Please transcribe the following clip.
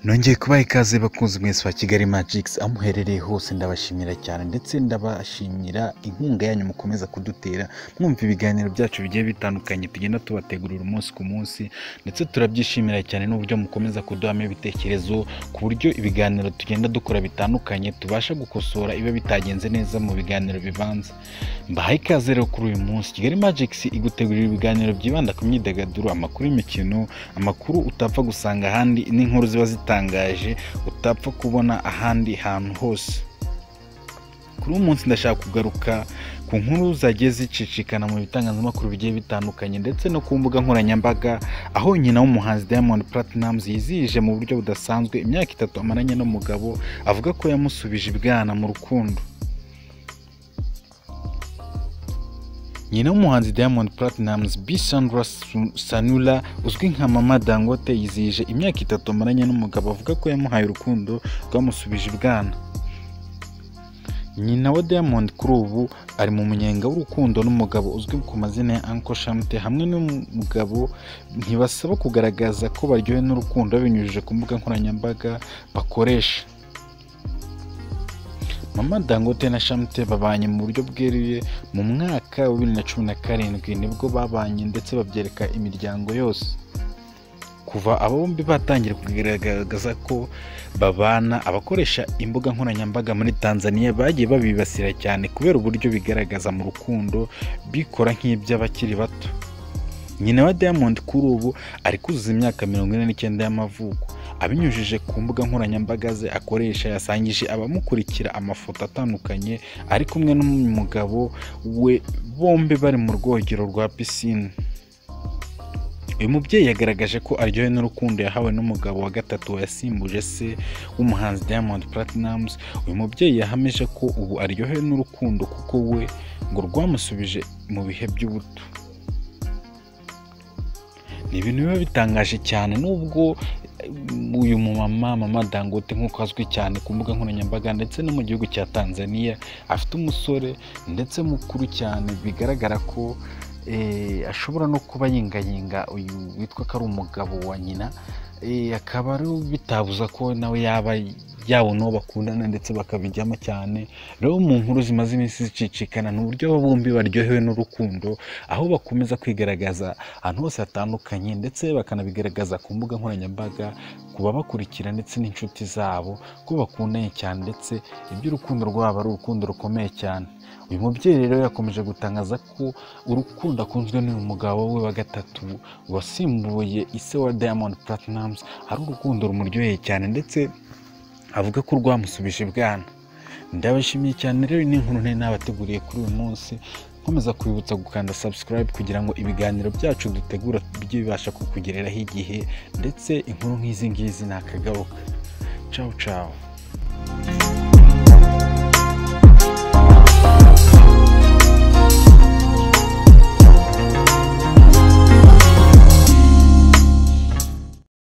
Nongeye kubaha ikaze bakunzi mwese wa Kigali Magix aho muherereye hose ndabashimira cyane ndetse ndabashimira inkunga yanyu mukomeza kudutera mwumva ibiganiro byacu bigiye bitandukanye tugenda tubategurira umunsi ku munsi ndetse turabyishimira cyane n'uburyo mukomeza kuduhamo ibitekerezo ku buryo ibiganiro tugenda dukora bitandukanye tubasha gukosora ibiba bitagenze neza mu biganiro bibanza mbahaye ikaze rero kuri uyu munsi Kigali Magix igutegurira ibiganiro byibanda ku myidagaduro amakuru y'imikino amakuru utapfa gusanga ahandi n'inkuru ziba zitangaje utapfa kubona ahandi hantu hose kuri uyu munsi ndashaka kugaruka ku nkuru zagiye zicicikana mu bitangazamakuru bigiye bitandukanye ndetse no ku mbuga nkoranyambaga aho nyina w'umuhanzi Diamond Platnumz yizihije mu buryo budasanzwe imyaka itatu amaranye n'umugabo avuga ko yamusubije ibwana mu rukundo nyina w'umuhanzi Diamond Platnumz B Sandra Su- Sanula uzwi nka Mama Dangote yizihije imyaka itatu amaranye n'umugabo avuga ko yamuhaye urukundo rwamusubije ibwana nyina wa Diamond kuri ubu ari mu munyenga w'urukundo n'umugabo uzwi ku mazina ya Uncle Shamte hamwe n'umugabo ntibasaba kugaragaza ko baryohewe n'urukundo binyujije ku mbuga nkoranyambaga bakoresha Mama Dangote na Shamte babanye mu buryo bweruye mu mwaka wa bibiri na cumi na karindwi nibwo babanye ndetse babyereka imiryango yose kuva aba bombi batangira kugaragaza ko babana abakoresha imbuga nkoranyambaga muri Tanzania bagiye babibasira cyane kubera uburyo bigaragaza mu rukundo bikora nk'iby'abakiri bato nyina wa Diamond kuri ubu ari kuzuza imyaka mirongo ine n'icyenda y'amavuko abinyujije ku mbuga nkoranyambaga ze akoresha yasangije abamukurikira amafoto atandukanye ari kumwe n'umugabo we bombi bari mu rwogero rwa pisine uyu mubyeyi yagaragaje ko aryohewe n'urukundo yahawe n'umugabo wa gatatu wayasimbuje se w'umuhanzi Diamond Platnumz uyu mubyeyi yahamije ko ubu aryohewe n'urukundo kuko we ngo rwamusubije mu bihe by'ubuto ni ibintu biba bitangaje cyane nubwo eh, uyu mumama mama dangote nk'uko azwi cyane ku mbuga nkoranyambaga ndetse no mu gihugu cya tanzania afite umusore ndetse mukuru cyane bigaragara ko eh, ashobora no kuba yingayinga uyu witwa ko ari umugabo wa nyina eh, akaba ari bitabuza ko nawe yaba yabona uwo bakundana ndetse bakabijyamo cyane rero mu nkuru zimaze iminsi zicicikana ni uburyo aba bombi baryohewe n'urukundo aho bakomeza kwigaragaza ahantu hose hatandukanye ndetse bakanabigaragaza ku mbuga nkoranyambaga ku babakurikira ndetse n'inshuti zabo ko bakundanye cyane ndetse iby'urukundo rwabo ari urukundo rukomeye cyane uyu mubyeyi rero yakomeje gutangaza ko urukundo akunzwe n'uyu mugabo we wa gatatu wasimbuye ise wa Diamond Platnumz ari urukundo rumuryoheye cyane ndetse avuga ko rwamusubije ibwana ndabashimiye cyane rero iyi ni inkuru nari nabateguriye kuri uyu munsi nkomeza kubibutsa gukanda subscribe kugira ngo ibiganiro byacu dutegura bijye bibasha kukugereraho igihe ndetse inkuru nk'izi ngizi ntakagaruka cawu cawu